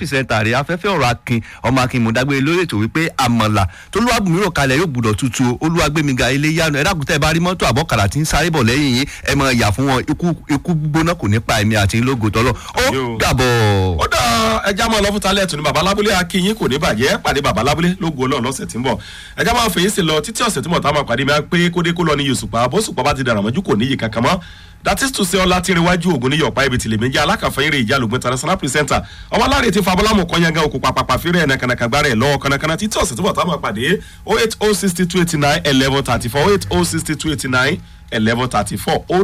pìrìsẹ́ńtà rẹ̀ afẹ́fẹ́ ọ̀rọ̀ akin ọmọ akin mọ̀dágbére lórí ètò wípé àmọ̀là tó lúwàbùnmí rò kalẹ̀ yóò gbúdọ̀ tutù olúwàgbẹ̀míga ilé yánu ẹ̀dá kùtẹ́ bá rí mọ́tò àbọ̀kàrà tí ń sáré bọ̀ lẹ́yìn yín ẹ mọ̀ yà fún wọn ikú gbóná kò ní pa ẹ̀mí àti lógo tọ́lọ̀ ó dàbọ̀. ó dá ẹja máa lọ fún talẹ̀ tún ní baba lábúlé akínyín kò ní bàjẹ́ pàdé baba lábúlé lógo ọlọ́run lọ́sẹ̀ tí ń bọ̀ ẹja máa fèyí sí lọ títí ọ̀sẹ̀ tí mo ta máa pàdé mi á pé kódé kó lọ ní yosùpá bó sùpá bá ti dàrà mọ́jú kò níyì kankan mọ́ that is to say ọlá tí ń rewájú ògùn ní yọ̀pá ibi tìlẹ̀ méjì alákàfẹ́yìnrè ìjà lògùn international presenter ọmọ aláàrẹ ti fabọ́lámù kọ́nyangá òkú pàpàpà fírẹ̀ ẹ̀ nàkànàkà gbára ẹ̀ lọ́wọ́ kànàkànà títí ọ̀sẹ̀ tí mo ta máa pàdé oh eight oh sixty two eighty nine eleven thirty four oh eight oh sixty two eighty nine eleven thirty four ó